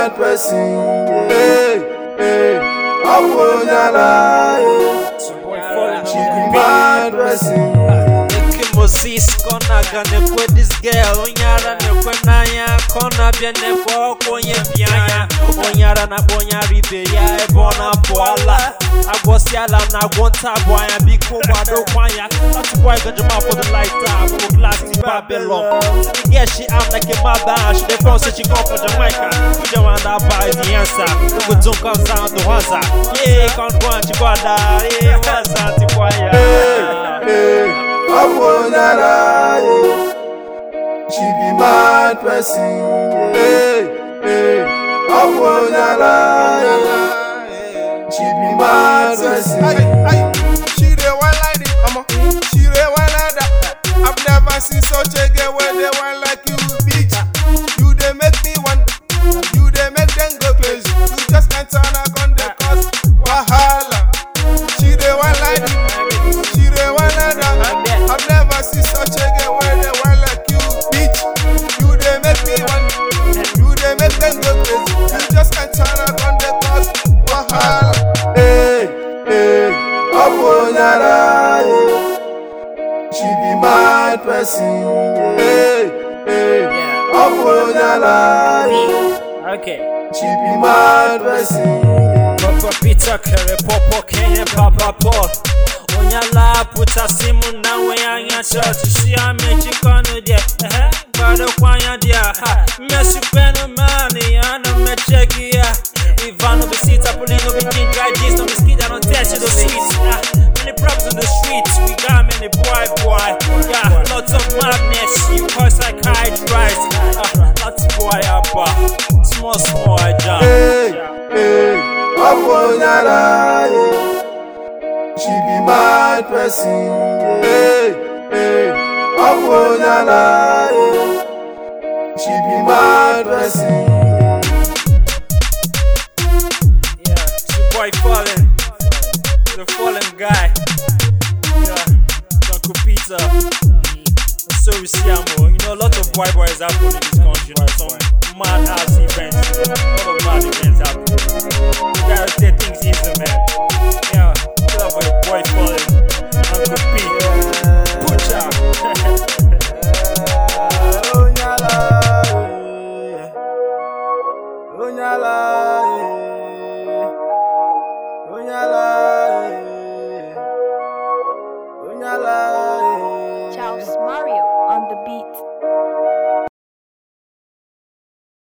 mad person. Hey, hey, Abunyala. She be mad person. Moses kona gane kwe this girl onyara ne kwe nanya kona bia ne kwe okonye bianya onyara na bonya ribe ya ebona boala agwosi ala na agwonta boya biko wado kwanya that boy got your mouth for the lifetime for plastic babylon the girl she act like a mother she dey from say she come from Jamaica who the one that buy the answer no go don't come sound the wanza yeah come go and chikwada yeah wanza tikwaya Hey, Abunyala. She be mad person. Hey, hey, Abunyala. She be mad person. She the one like it, mama. She the one like that. I've never seen such a girl where they one like you, bitch. You they make me want, you they make them go crazy. You just can't turn a gun, they cause wahala. She the one like it, she the one like that. I've never seen such a girl where they one like you, bitch. You they make me want, you they make them go crazy. You just can't turn a gun, they cause wahala. Hey, hey, Abunyala. She be mad person. Hey, hey, Abunyala. okay She be mad person. Papa Peter kere popo kenye papa Paul Onyala puta simu na weyanya church Si amechi kono die eh Bado kwanya dia ha Mesu penu mani yana mecheki ya Ivano bisita pulino bikin dry jeans No biskit I don't test you the sweets ah, Many problems in the streets We got many boy boy Yeah lots of madness You cause psychiatrist ah, Lots boy abba Small small I jump Hey, hey, Abunyala. She be mad person. Hey, hey, Abunyala. She be mad person. Yeah, it's your boy Fallen, the fallen guy. Yeah, Uncle Peter. And so we see him, oh. You know, a lot of boy boys happen in this country. You know, some mad ass events. You know, a lot of mad events happen. You gotta take things easy, man. Yeah, kill up for your boy Fallen, Uncle Pete. Pucha. Onyala. Onyala. Onyala. Onyala. Charles Mario.